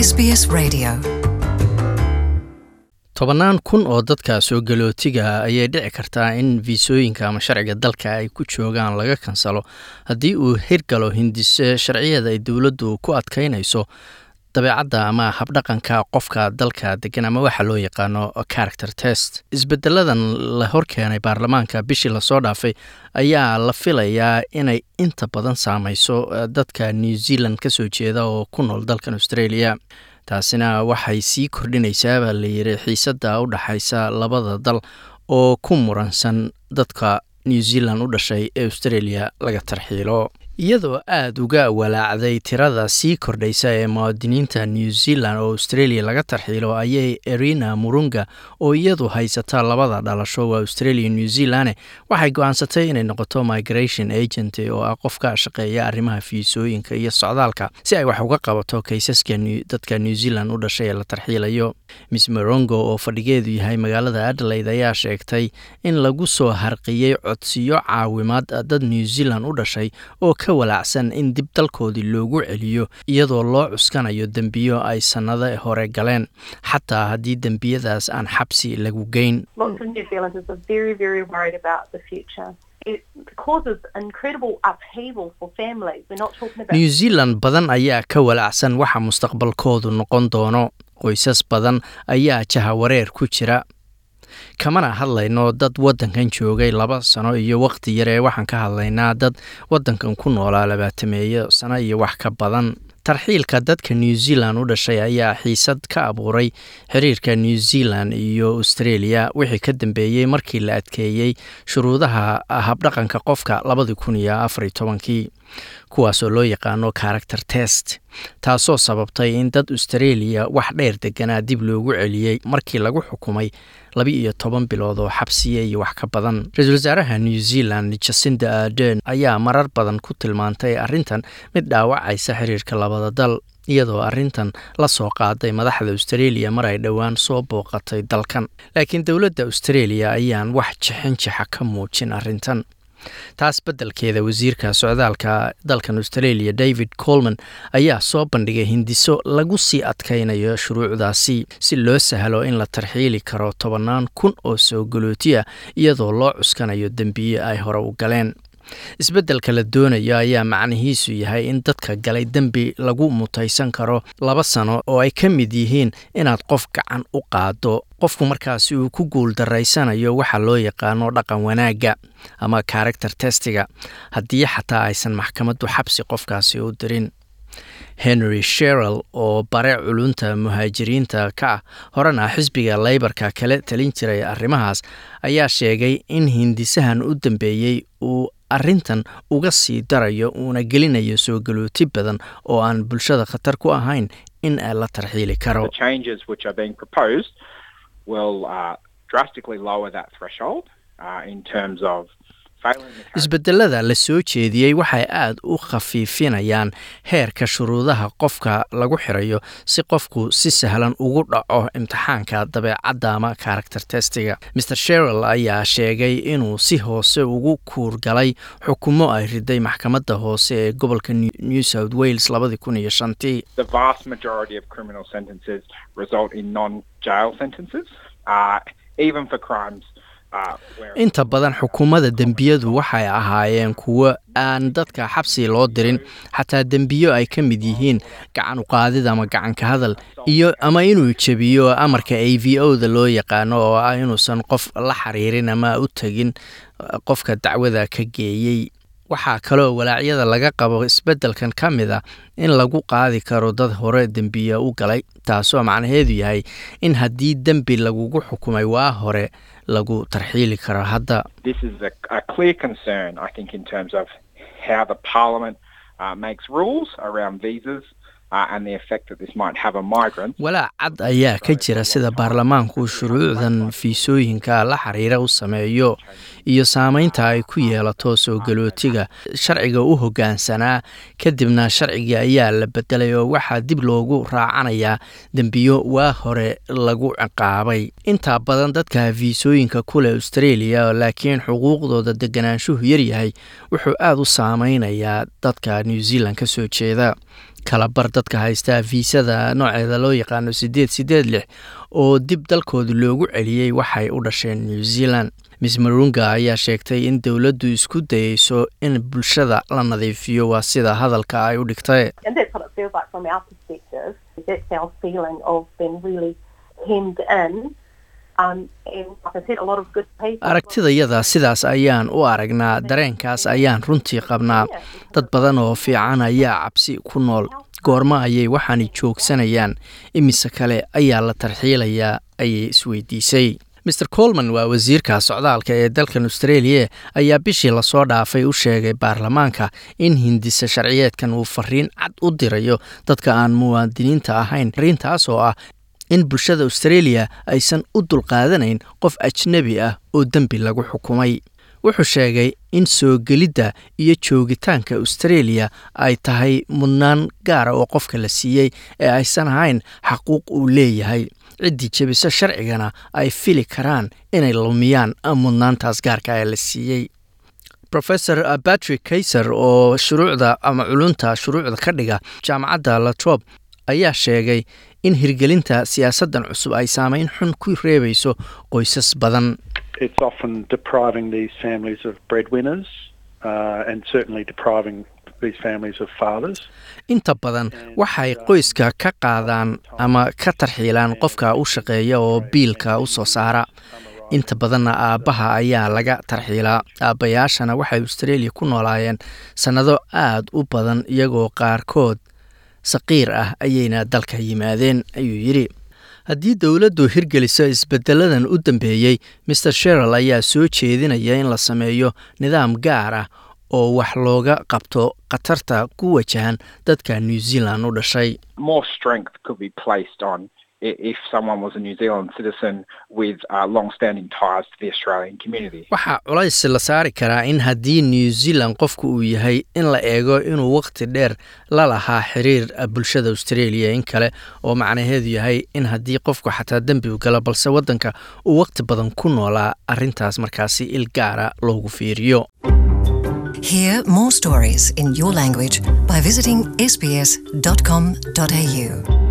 SBS Radio. tobannaan kun oo dadka soo galootiga ayay dhici kartaa in fiisooyinka ama sharciga dalka ay ku joogaan laga kansalo haddii uu hirgalo hindise sharciyada ay dowladdu ku adkaynayso dabeecadda ama habdhaqanka qofka dalka degan ama waxa loo yaqaano character test isbedeladan la horkeenay baarlamaanka bishii lasoo dhaafay ayaa la filayaa inay inta badan saameyso dadka new zealand ka soo jeeda oo ku nool dalkan australia taasina waxay sii kordhinaysaa baa layidhi xiisadda u dhaxaysa labada dal oo ku muransan dadka new zealand u dhashay ee australia laga tarxiilo iyadoo aada uga walaacday tirada sii kordhaysa ee muwaadiniinta new zealand oo australia laga tarxiilo ayay erina murunga oo iyadu haysata labada dhalasho waa australia new zealand waxay go-aansatay inay noqoto migration agent oo ah qof ka shaqeeya arrimaha fiisooyinka iyo socdaalka si ay wax uga qabato kaysaska dadka new zealand u dhashay ee la tarxiilayo miss morongo oo fadhigeedu yahay magaalada adelaide ayaa sheegtay in lagu soo harqiyey codsiyo caawimaad dad new zealand u dhashay oo ka walaacsan in dib dalkoodii loogu celiyo iyadoo loo cuskanayo dembiyo ay sannado hore galeen xataa haddii dembiyadaas aan xabsi lagu geyn new zealand badan ayaa ka walaacsan waxa mustaqbalkoodu noqon doono qoysas badan ayaa jahawareer ku jira kamana hadlayno dad waddankan joogay laba sano iyo wakhti yar ee waxaan ka hadlaynaa dad waddankan ku noolaa labaatameeyo sano iyo wax ka badan tarxiilka dadka new zealand u dhashay ayaa xiisad ka abuuray xiriirka new zealand iyo australia wixii ka dambeeyey markii la adkeeyey shuruudaha habdhaqanka qofka labadii kun iyo afariy tobankii kuwaasoo loo yaqaano character test taasoo sababtay in dad australia wax dheer deganaa dib loogu celiyey markii lagu xukumay laba-iyo toban bilood oo xabsiya iyo wax ka badan ra-iisul wasaaraha new zealand jacinda ardern ayaa marar badan ku tilmaantay arrintan mid dhaawacaysa xiriirka labada dal iyadoo arrintan la soo qaaday madaxda australia mar ay dhowaan soo booqatay dalkan laakiin dowladda australia ayaan wax jixin jixa ka muujin arrintan taas beddelkeeda wasiirka socdaalka dalkan australia david colman ayaa soo bandhigay hindiso lagu sii adkaynayo shuruucdaasi si loo sahlo in la tarxiili karo tobannaan kun oo soo galootiya iyadoo loo cuskanayo dembiye ay hore u galeen isbeddelka la doonayo ayaa macnihiisu yahay in dadka galay dembi lagu mutaysan karo laba sano oo ay ka mid yihiin inaad qof gacan u qaado qofku markaasi uu ku guul daraysanayo waxa loo yaqaano dhaqan wanaagga ama character testiga haddii xataa aysan maxkamaddu xabsi qofkaasi u dirin henry sherel oo bare culunta muhaajiriinta ka ah horena xisbiga leybarka kala talin jiray arrimahaas ayaa sheegay in hindisahan u dambeeyey uu arrintan uga sii darayo uuna gelinayo soo galooti badan oo aan bulshada khatar ku ahayn in la tarxiili karo isbedelada la soo jeediyey waxay aada u khafiifinayaan heerka shuruudaha qofka lagu xirayo si qofku si sahlan ugu dhaco imtixaanka dabeecadda ama character testiga mer sherel ayaa sheegay inuu si hoose ugu kuurgalay xukumo ay riday maxkamadda hoose ee gobolka new south wales labadii kun iyo shantii inta badan xukuumadda dembiyadu waxay ahaayeen kuwo aan dadka xabsi loo dirin xataa dembiyo ay ka mid yihiin gacan uqaadid ama gacanka hadal iyo ama inuu jebiyo amarka a v o da loo yaqaano oo ah inuusan qof la xiriirin ama u tegin qofka dacwada ka geeyey waxaa kaloo walaacyada laga qabo isbeddelkan ka mid a in lagu qaadi karo dad hore dembiya u galay taasoo macnaheedu yahay in haddii dembi lagugu xukumay waa hore lagu tarxiili karo hadda walaac cad ayaa ka jira sida baarlamaanku shuruucdan fiisooyinka la xiriira u sameeyo iyo saameynta ay ku yeelato soo galootiga sharciga u hoggaansanaa kadibna sharcigii ayaa la bedelay oo waxaa dib loogu raacanayaa dembiyo waa hore lagu ciqaabay intaa badan dadka fiisooyinka kuleh australia laakiin xuquuqdooda deganaanshuhu yaryahay wuxuu aada u saameynayaa dadka new zealand ka soo jeeda kalabar dadka haysta fiisada nooceeda loo yaqaano sideed sideed lix oo dib dalkooda loogu celiyey waxay u dhasheen new zealand miss marunga ayaa sheegtay in dowladdu isku dayeyso in bulshada la nadiifiyo waa sida hadalka ay u dhigtay aragtidayada sidaas ayaan u aragnaa dareenkaas ayaan runtii qabnaa dad badan oo fiican ayaa cabsi ku nool goormo ayay waxaani joogsanayaan imise kale ayaa la tarxiilayaa ayay isweydiisay maer colman waa wasiirka socdaalka ee dalkan australia ayaa bishii lasoo dhaafay u sheegay baarlamaanka in hindisa sharciyeedkan uu fariin cad u dirayo dadka aan muwaadiniinta ahayn fariintaas oo ah in bulshada australia aysan u dulqaadanayn qof ajnebi ah oo dembi lagu xukumay wuxuu sheegay in soo gelidda iyo joogitaanka australia ay tahay mudnaan gaara oo qofka la siiyey ee aysan ahayn xaquuq uu leeyahay ciddii jebiso sharcigana ay fili karaan inay lumiyaan mudnaantaas gaarka ee la siiyey rofesor patrick kayser oo shuruucda ama culunta shuruucda ka dhiga jaamacadda latrob ayaa sheegay in hirgelinta siyaasaddan cusub ay saameyn xun ku reebayso qoysas badan it's often depriving these families of breadwinners uh, and certainly depriving these families of fathers. inta badan waxay qoyska ka qaadaan ama ka tarxiilaan qofka u shaqeeya oo biilka u soo saara inta badanna aabbaha ayaa laga tarxiilaa aabbayaashana waxay australia ku noolaayeen sannado aad u badan iyagoo qaarkood saqiir ah ayayna dalka yimaadeen ayuu yidhi haddii dowladdu hirgeliso isbedeladan u dambeeyey maer sherall ayaa soo jeedinaya in la sameeyo nidaam gaar ah oo wax looga qabto khatarta ku wajahan dadka new zealand u dhashay waxaa culays la saari karaa in haddii new zealand qofku uu yahay in la eego inuu wakhti dheer la lahaa xiriir bulshada australia in kale oo macnaheedu yahay in haddii qofku xataa dembigu galo balse waddanka uu wakhti badan ku noolaa arrintaas markaasi il gaara loogu fiiriyo Hear more stories in your language by visiting sbs.com.au.